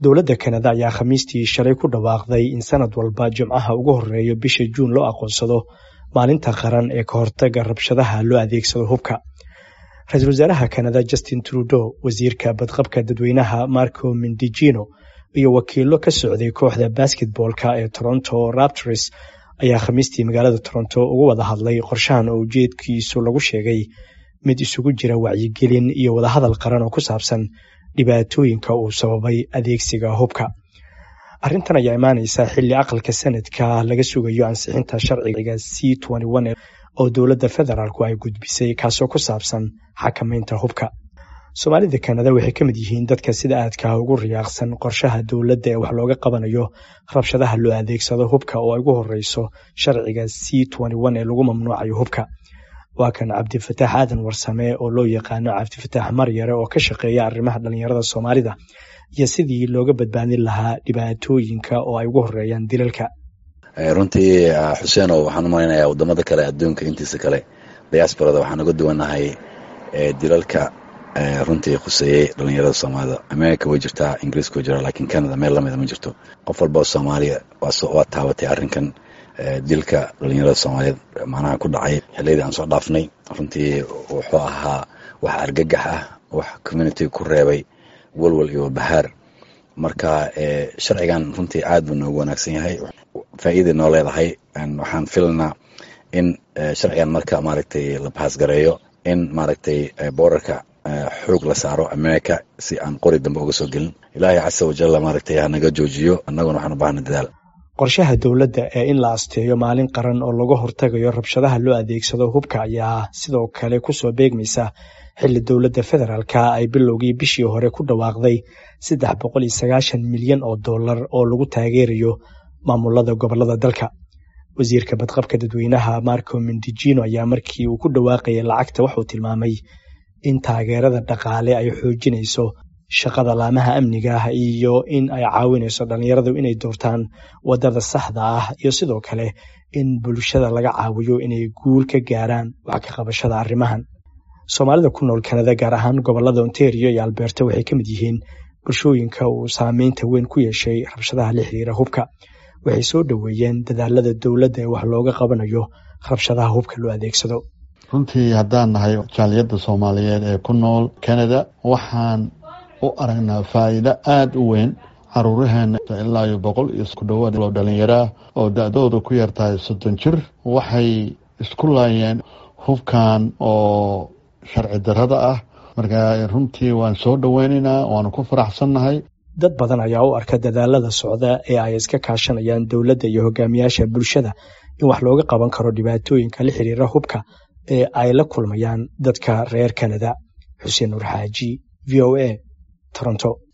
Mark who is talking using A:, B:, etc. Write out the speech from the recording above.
A: dowladda kanada ayaa khamiistii shalay ku dhawaaqday in sanad walba jimcaha ugu horeeyo bisha juun loo aqoonsado maalinta qaran ee ka hortaga rabshadaha loo adeegsado hubka ra-iisul wasaaraha kanada justin trudeau wasiirka badqabka dadweynaha marco mindijino iyo wakiilo ka socday kooxda basketboolka ee toronto raptors ayaa khamiistii magaalada toronto uga wada hadlay qorshahan oo ujeedkiisu lagu sheegay mid isugu jira wacyigelin iyo wadahadal qaran oo ku saabsan dhibaatooyinka uu sababay adeegsiga hubka arrintan ayaa imaaneysa xilli aqalka sanadka laga sugayo ansixinta sharciga c oo dowladda federaalku ay gudbisay kaasoo ku saabsan xakamaynta hubka soomaalida kanada waxay ka mid yihiin dadka sida aadka ugu riyaaqsan qorshaha dowladda ee wax looga qabanayo rabshadaha loo adeegsado hubka oo ay ugu horeyso sharciga c ee lagu mamnuucayo hubka waa kan cabdifataax aadan warsame oo loo yaqaano cabdifataax maryare oo ka shaqeeya arrimaha dhallinyarada soomaalida iyo sidii looga badbaadin lahaa dhibaatooyinka oo ay ugu horeeyaan dilalka
B: runtii xuseeno waxaan u malaynayaa wadamada kale adduunka intiisa kale diasporada waxaan uga duwanahay dilalka runtii khuseeyey dhalinyarada soomaalida america way jirtaa ingiriiska way jiraa lakiin canada meel lamida ma jirto qof walba oo soomaaliya waa taabatay arrinkan dilka dhalinyarada soomaaliyeed macnaha ku dhacay xiliyadii aan soo dhaafnay runtii wuxuu ahaa wax argagax ah wax community ku reebay walwal iyo bahaar marka sharcigan runtii aad buu noogu wanaagsan yahay faa'iiday noo leedahay waxaan filanaa in sharcigan marka maaragtay la bahaasgareeyo in maaragtay boorarka xoog la saaro america si aan qori dambe uga soo gelin ilaahay casa wajalla maaragtay hanaga joojiyo annaguna waxaan u baahna dadaal
A: qorshaha dowladda ee in la asteeyo maalin qaran oo laga hortagayo rabshadaha loo adeegsado hubka ayaa sidoo kale kusoo beegmaysa xilli dowladda federaalka ay bilowgii bishii hore ku dhawaaqday saddex boqol iyo sagaashan milyan oo dollar oo lagu taageerayo maamulada gobolada dalka wasiirka badqabka dadweynaha marco mindijino ayaa markii uu ku dhawaaqayay lacagta waxuu tilmaamay in taageerada dhaqaale ay xoojinayso shaqada laamaha amniga ah iyo in ay caawinayso dhallinyaradu inay doortaan wadada saxda ah iyo sidoo kale in bulshada laga caawiyo inay guul ka gaaraan wax ka qabashada arrimahan soomaalida ku nool kanada gaar ahaan gobolada ontario iyo alberta waxay ka mid yihiin bulshooyinka uu saameynta weyn ku yeeshay rabshadaha la xiriira hubka waxay soo dhoweeyeen dadaalada dowladda ee wax looga qabanayo rabshadaha hubka loo adeegsado
C: runtii haddaan nahay jaaliyadda soomaaliyeed ee ku nool canada waxaan u aragnaa faa'iido aada u weyn caruuraheena ilaa iyo boqol iyo ku dhowaad oo dhallinyaraah oo da-dooda ku yartahay soddon jir waxay isku laayeen hubkan oo sharci darrada ah marka runtii waan soo dhoweynaynaa waanu ku faraxsannahay
A: dad badan ayaa u arka dadaalada socda ee ay iska kaashanayaan dowladda iyo hogaamiyaasha bulshada in wax looga qaban karo dhibaatooyinka la xiriira hubka ee ay la kulmayaan dadka reer kanada xuseen nuur xaaji v o a toronto